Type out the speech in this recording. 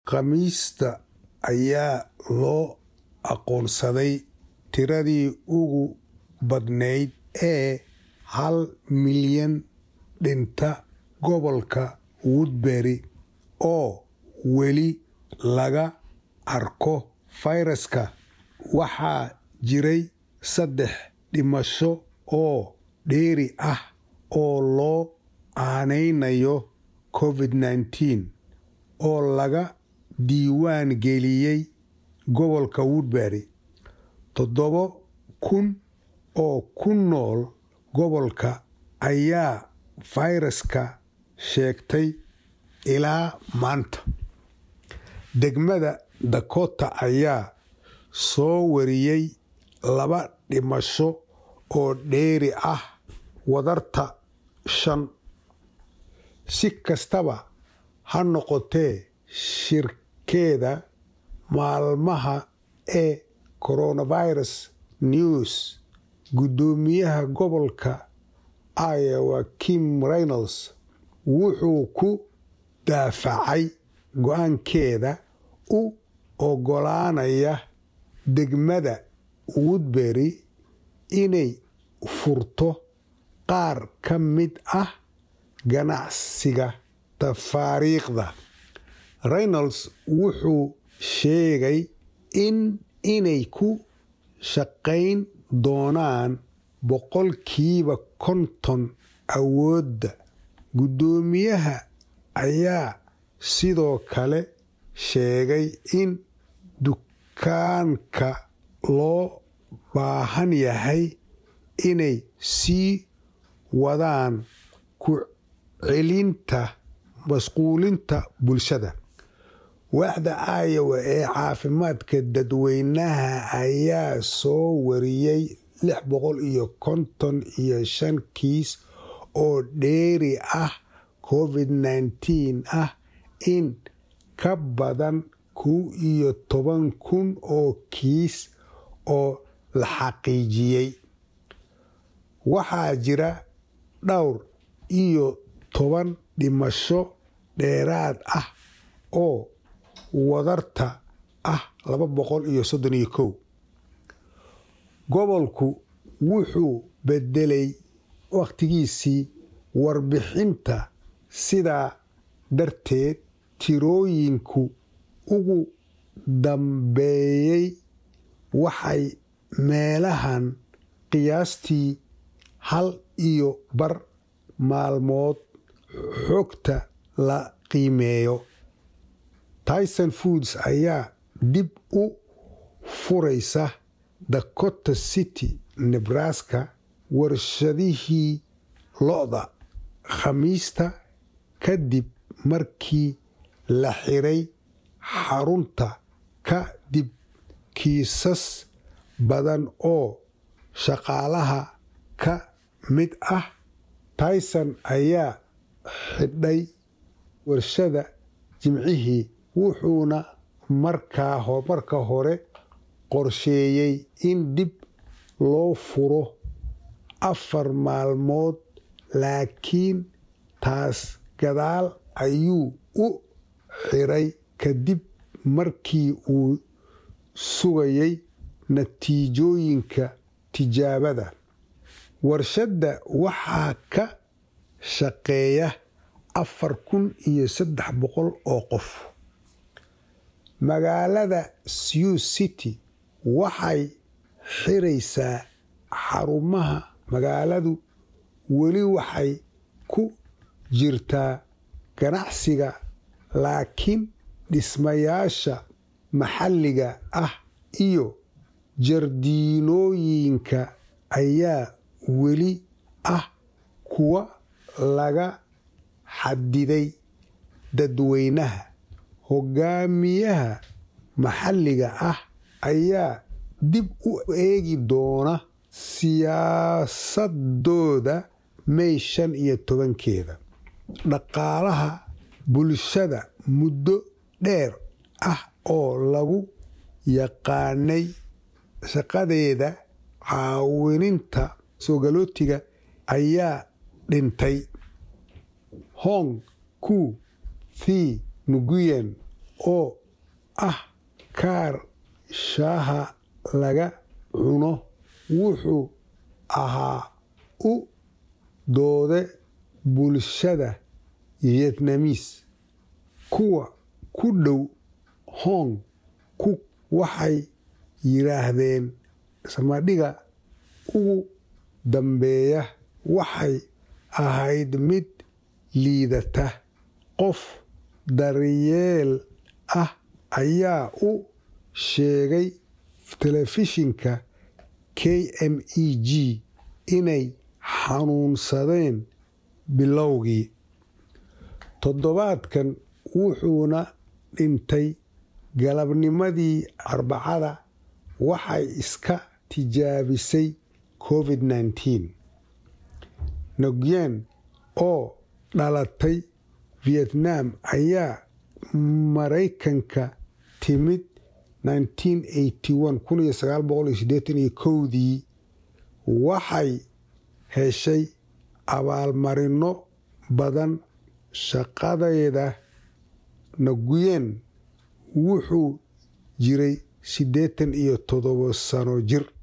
khamiista ayaa loo aqoonsaday tiradii ugu badnayd ee hal milyan dhinta gobolka woodbury oo weli laga arko fayraska waxaa jiray saddex dhimasho oo dheeri ah oo loo aanaynayo covid nneteen oo laga diiwaan geliyey gobolka woodbury toddoba kun oo ku nool gobolka ayaa fayraska sheegtay ilaa maanta degmada dakota ayaa soo wariyey laba dhimasho oo dheeri ah wadarta shan si kastaba ha noqotee shirkeeda maalmaha ee coronavirus news guddoomiyaha gobolka iowa kim reynolds wuxuu ku daafacay go-aankeeda u oggolaanaya degmada woodbury inay furto qaar ka mid ah ganacsiga tafaariikhda reynolds wuxuu sheegay in inay ku shaqayn doonaan boqolkiiba konton awoodda guddoomiyaha ayaa sidoo kale sheegay in dukaanka loo baahan yahay inay sii wadaan ku celinta masquulinta bulshada waaxda iowa ee caafimaadka dadweynaha ayaa soo wariyey lix boqol iyo konton iyo shan kiis oo dheeri ah covid nneteen ah in ka badan kow iyo toban kun oo kiis oo la xaqiijiyey waxaa jira dhowr iyo toban dhimasho dheeraad ah oo wadarta ah laba boqol iyo soddon iyo kow gobolku wuxuu bedelay wakhtigiisii warbixinta sidaa darteed tirooyinku ugu dambeeyey waxay meelahan qiyaastii hal iyo bar maalmood xogta la qiimeeyo tyson foods ayaa dib u furaysa dakota city nebraska warshadihii lo-da khamiista kadib markii la xiray xarunta ka dib kiisas badan oo shaqaalaha ka mid ah tyson ayaa xidhay warshada jimcihii wuxuuna marka hore qorsheeyey in dib loo furo afar maalmood laakiin taas gadaal ayuu u xiray kadib markii uu sugayay natiijooyinka tijaabada warshadda waxaa ka shaqeeya afar kun iyo saddex boqol oo qof magaalada sew city waxay xiraysaa xarumaha magaaladu weli waxay ku jirtaa ganacsiga laakiin dhismayaasha maxalliga ah iyo jardiinooyinka ayaa weli ah kuwa laga xadiday dadweynaha hogaamiyaha maxalliga ah ayaa dib u eegi doona siyaasadooda may shan iyo tobankeeda dhaqaalaha bulshada muddo dheer ah oo lagu yaqaanay shaqadeeda caawininta soogalootiga ayaa dhintay hong ku thi nguyen oo ah kaar shaaha laga cuno wuxuu ahaa u doode bulshada vietnamiis kuwa ku dhow hong kuk waxay yidhaahdeen samadhiga ugu dambeeya waxay ahayd mid liidata qof daryeel ah ayaa u sheegay telefishinka k m e g inay xanuunsadeen bilowgii toddobaadkan wuxuuna dhintay galabnimadii arbacada waxay iska tijaabisay covid nteen nogyen oo dhalatay vietnam ayaa maraykanka timid dii waxay heshay abaalmarino badan shaqadeeda nguyen wuxuu jiray siddeetan iyo toddobo sano jir